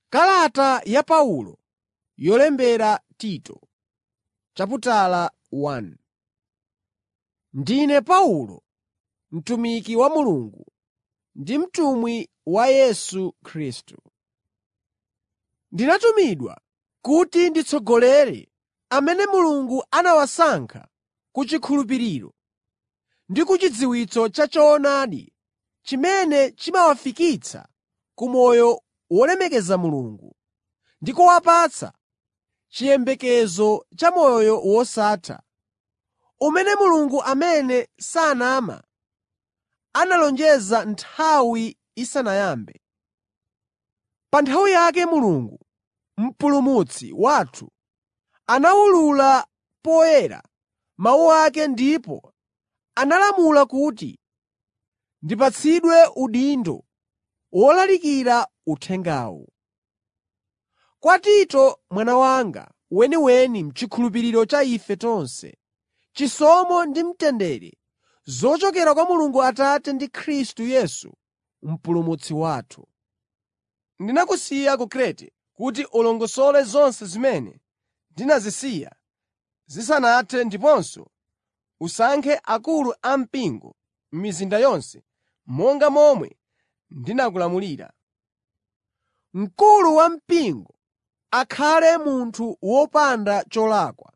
Kalata ya Paulo yolembera Tito chaputala 1 Ndine Paulo, mtumiki wa Mulungu ndi mtumwi wa Yesu Khristu. Ndinatumidwa kuti nditsogolere amene Mulungu anawasankha ku chikhulupiriro ndi ku chidziwitso cha choonadi chimene chimawafikitsa ku moyo wolemekeza Mulungu ndi kuwapatsa chiyembekezo cha moyo wosatha, umene Mulungu amene sanama analonjeza nthawi isanayambe. Pa nthawi yake Mulungu, Mpulumutsi wathu, anawulula poyera mawu ake ndipo analamula kuti ndipatsidwe udindo wolalikira uthengawu. Kwa Tito mwana wanga weniweni m'chikhulupiriro cha ife tonse: Chisomo ndi mtendere zochokera kwa Mulungu Atate ndi Khristu Yesu Mpulumutsi wathu. Ndinakusiya ku Krete kuti ulongosole zonse zimene ndinazisiya zisanathe ndiponso usankhe akulu ampingo m'mizinda yonse monga momwe ndinakulamulira. Mkulu wampingo akhale munthu wopanda cholakwa,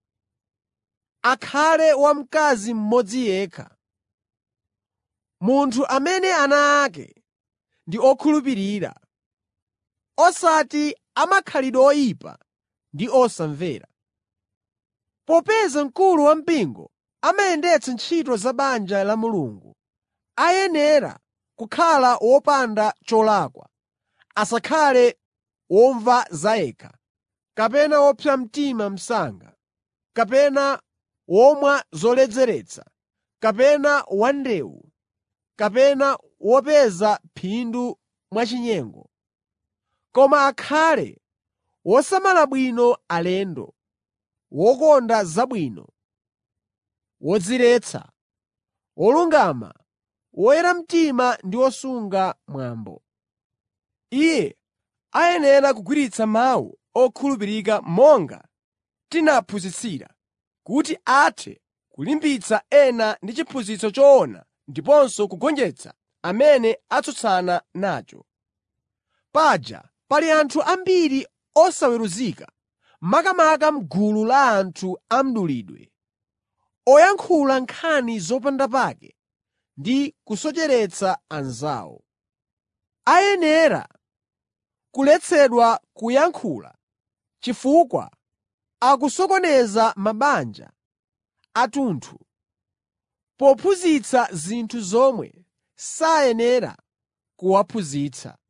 akhale wamkazi mmodzi yekha, munthu amene ana ake ndi okhulupirira, osati amakhalidwe oyipa ndi osamvera. Popeza mkulu wampingo amayendetsa ntchito za banja la Mulungu, ayenera kukhala wopanda cholakwa, asakhale womva zayekha, kapena wopsa mtima msanga, kapena womwa zoledzeretsa, kapena wandewu, kapena wopeza phindu mwachinyengo. Koma akhale wosamala bwino alendo, wokonda zabwino, wodziretsa, wolungama, woyera mtima ndi wosunga mwambo. Iye ayenera kugwiritsa mawu okhulupirika monga tinaphunzitsira, kuti athe kulimbitsa ena ndi chiphunzitso choona ndiponso kugonjetsa amene atsutsana nacho. Paja pali anthu ambiri osaweruzika, makamaka m'gulu la anthu a mdulidwe, oyankhula nkhani zopandapake ndi kusocheretsa anzawo. Ayenera kuletsedwa kuyankhula chifukwa akusokoneza mabanja athunthu pophunzitsa zinthu zomwe sayenera kuwaphunzitsa.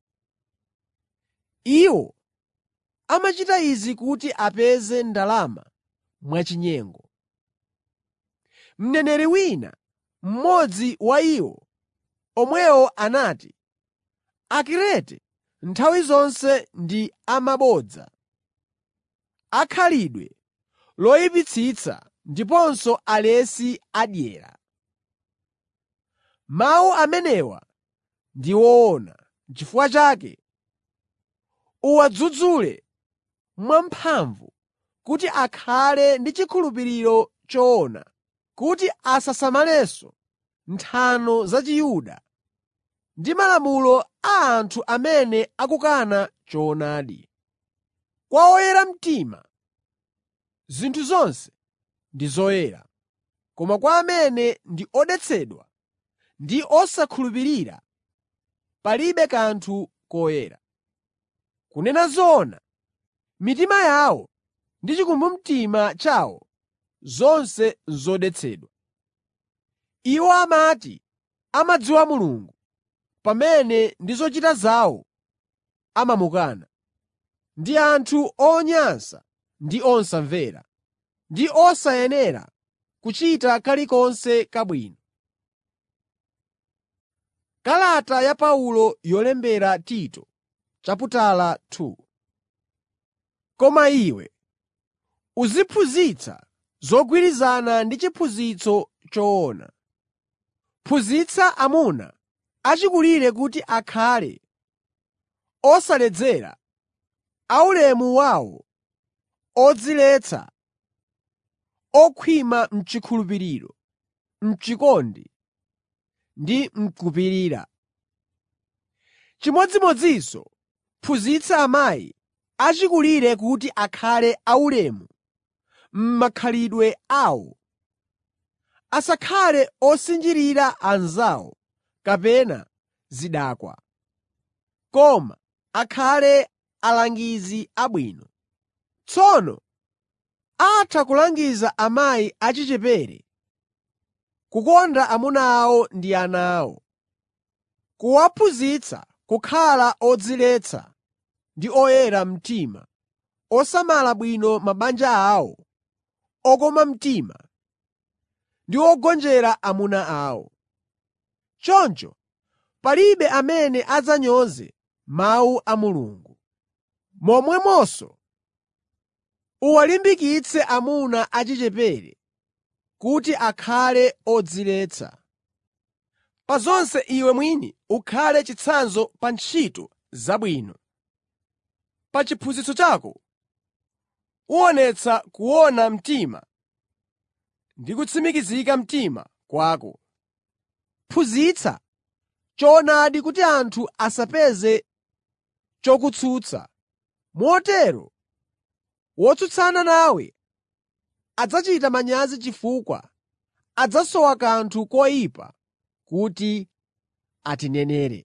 Iwo amachita izi kuti apeze ndalama mwachinyengo. Mneneri wina, mmodzi wa iwo omwewo anati, Akrete nthawi zonse ndi amabodza, akhalidwe loyipitsitsa ndiponso alesi adyera. Mawu amenewa ndi woona. N'chifukwa chake uwadzudzule mwamphamvu kuti akhale ndi chikhulupiriro choona, kuti asasamalenso nthano za Chiyuda ndi malamulo a anthu amene akukana choonadi. Kwa oyera mtima, zinthu zonse ndi zoyera, koma kwa amene ndi odetsedwa ndi osakhulupirira, palibe kanthu koyera. Kunena zoona, mitima yawo ndi chikumbumtima chawo zonse n'zodetsedwa. Iwo amati amadziwa Mulungu, pamene ndi zochita zawo amamukana. Ndi anthu onyansa ndi osamvera, ndi osayenera kuchita kalikonse kabwino. Kalata ya Paulo yolembera Tito chaputala 2 Koma iwe uziphunzitsa zogwirizana ndi chiphunzitso choona. Phunzitsa amuna achikulire kuti akhale osaledzera aulemu wawo, odziletsa, okhwima m'chikhulupiriro, m'chikondi ndi m'kupirira. Chimodzimodzinso phunzitsa amayi achikulire kuti akhale aulemu m'makhalidwe awo. Asakhale osinjirira anzawo kapena zidakwa, koma akhale alangizi abwino. Tsono atha kulangiza amayi achichepere kukonda amuna awo ndi ana awo, kuwaphunzitsa kukhala odziletsa ndi oyera mtima, osamala bwino mabanja awo, okoma mtima ndi ogonjera amuna awo. Choncho palibe amene adzanyoze mawu a Mulungu. Momwemonso uwalimbikitse amuna achichepere kuti akhale odziletsa. Pa zonse iwe mwini ukhale chitsanzo pa ntchito zabwino. Pa chiphunzitso chako uwonetsa kuona mtima ndi kutsimikizika mtima kwako. Phunzitsa choonadi kuti anthu asapeze chokutsutsa, motero wotsutsana nawe adzachita manyazi chifukwa adzasowa kanthu koyipa kuti atinenere.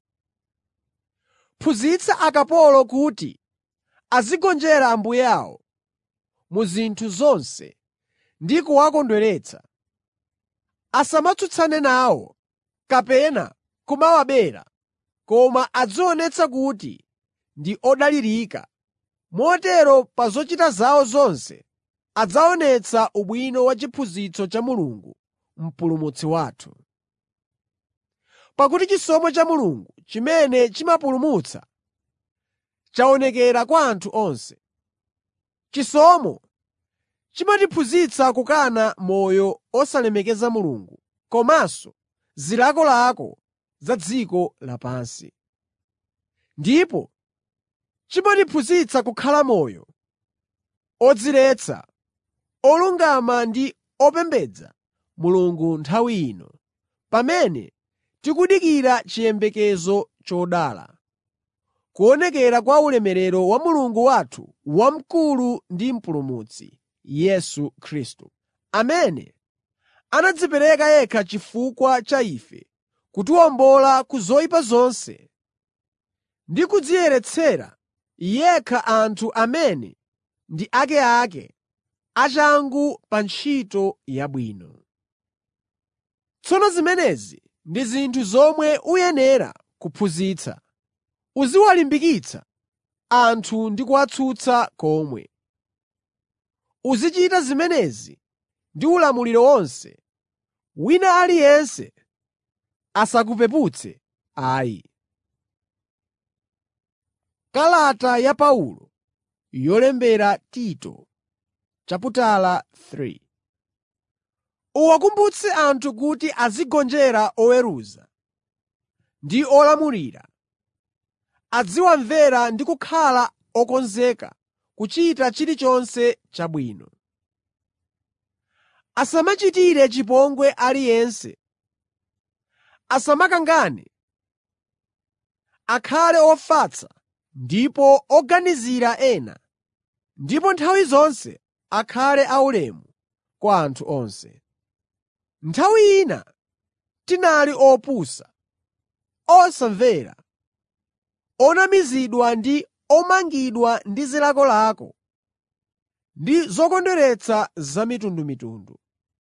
Phunzitsa akapolo kuti azigonjera ambuye awo mu zinthu zonse ndi kuwakondweretsa. Asamatsutsane nawo kapena kumawabera, koma adzionetsa kuti ndi odalirika, motero pa zochita zawo zonse adzaonetsa ubwino wa chiphunzitso cha Mulungu Mpulumutsi wathu. Pakuti chisomo cha Mulungu chimene chimapulumutsa chaonekera kwa anthu onse. Chisomo chimatiphunzitsa kukana moyo osalemekeza Mulungu komanso zilakolako za dziko lapansi. Ndipo chimatiphunzitsa kukhala moyo odziletsa, olungama ndi opembedza Mulungu nthawi ino, pamene tikudikira chiyembekezo chodala, kuonekera kwa ulemerero wa Mulungu wathu wamkulu ndi Mpulumutsi, Yesu Khristu, amene anadzipereka yekha chifukwa cha ife kutiwombola ku zoyipa zonse ndi kudziyeretsera yekha anthu amene ndi akeake achangu pa ntchito yabwino. Tsono zimenezi ndi zinthu zomwe uyenera kuphunzitsa. Uziwalimbikitsa anthu ndi kuwatsutsa komwe. Uzichita zimenezi ndi ulamuliro wonse. Wina aliyense asakupeputse ayi. Kalata ya Paulo yolembera Tito chaputala 3 Uwakumbutse anthu kuti azigonjera oweruza ndi olamulira, aziwamvera ndi kukhala okonzeka kuchita chilichonse chabwino. Asamachitire chipongwe aliyense, asamakangane, akhale ofatsa ndipo oganizira ena, ndipo nthawi zonse akhale aulemu kwa anthu onse. Nthawi ina tinali opusa, osamvera, onamizidwa ndi omangidwa ndi zilakolako ndi zokondweretsa zamitundumitundu.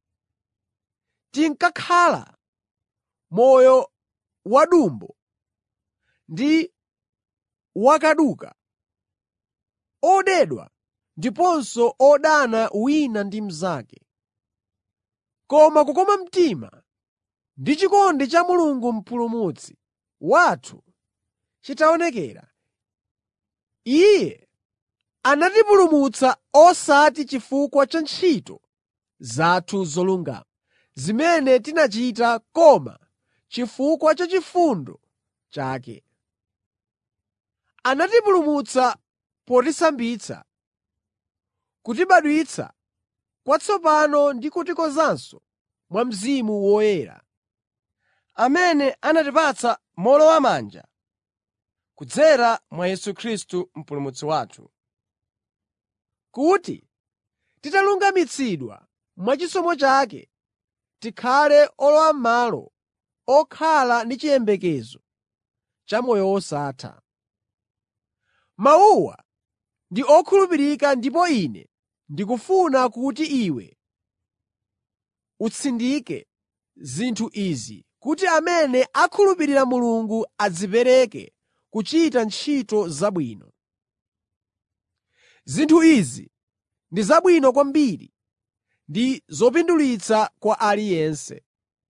Tinkakhala moyo wadumbo ndi wakaduka, odedwa ndiponso odana wina ndi mnzake. Koma kukoma mtima ndi chikondi cha Mulungu Mpulumutsi wathu chitaonekera, Iye anatipulumutsa osati chifukwa cha ntchito zathu zolungama, zimene tinachita koma chifukwa cha chifundo chake. Anatipulumutsa potisambitsa, kutibadwitsa kwatsopano ndi kutikonzanso mwa Mzimu Woyera, amene anatipatsa mowolowamanja kudzera mwa Yesu Khristu Mpulumutsi wathu. kuti titalungamitsidwa mwachisomo chake, tikhale olowam'malo okhala ndi chiyembekezo cha moyo wosatha. Mawuwa ndi okhulupirika ndipo ine ndikufuna kuti iwe utsindike zinthu izi kuti amene akhulupirira Mulungu adzipereke kuchita ntchito zabwino. Zinthu izi ndi zabwino kwambiri ndi zopindulitsa kwa aliyense.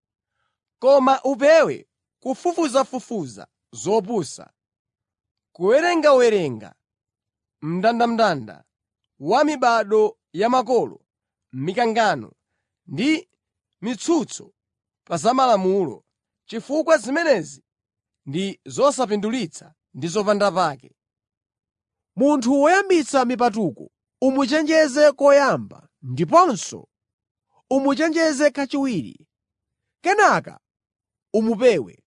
Koma upewe kufufuzafufuza zopusa, kuwerengawerenga mndandanda wa mibado ya makolo, mikangano ndi mitsutso pa za Malamulo, chifukwa zimenezi ndi zosapindulitsa ndi zopandapake. Munthu woyambitsa mipatuko umuchenjeze koyamba ndiponso umuchenjeze kachiwiri, kenaka umupewe.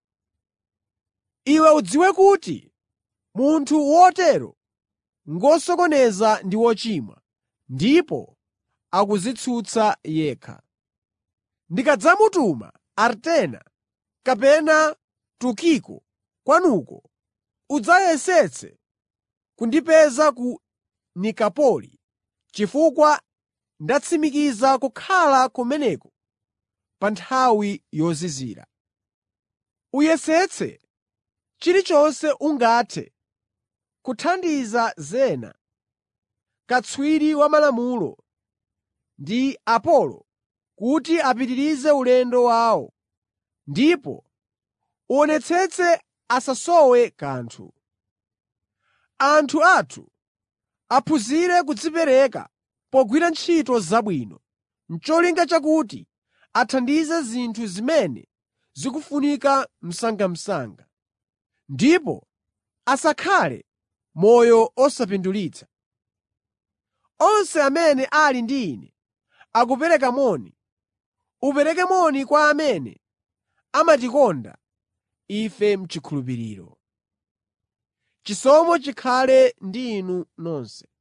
Iwe udziwe kuti munthu wotero ngosokoneza ndi wochimwa, ndipo akudzitsutsa yekha. Ndikadzamutuma Artema kapena Tukiko kwanuko, udzayesetse kundipeza ku Nikapoli, chifukwa ndatsimikiza kukhala kumeneko pa nthawi yozizira. Uyesetse chilichonse ungathe kuthandiza Zena, katswiri wa Malamulo, ndi Apolo kuti apitirize ulendo wawo, ndipo uwonetsetse asasowe kanthu. Anthu athu aphunzire kudzipereka pogwira ntchito zabwino, n'cholinga chakuti athandize zinthu zimene zikufunika msangamsanga, ndipo asakhale moyo osapindulitsa. Onse amene ali ndi ine akupereka moni. Upereke moni kwa amene amatikonda ife m'chikhulupiriro. Chisomo chikhale ndi inu nonse.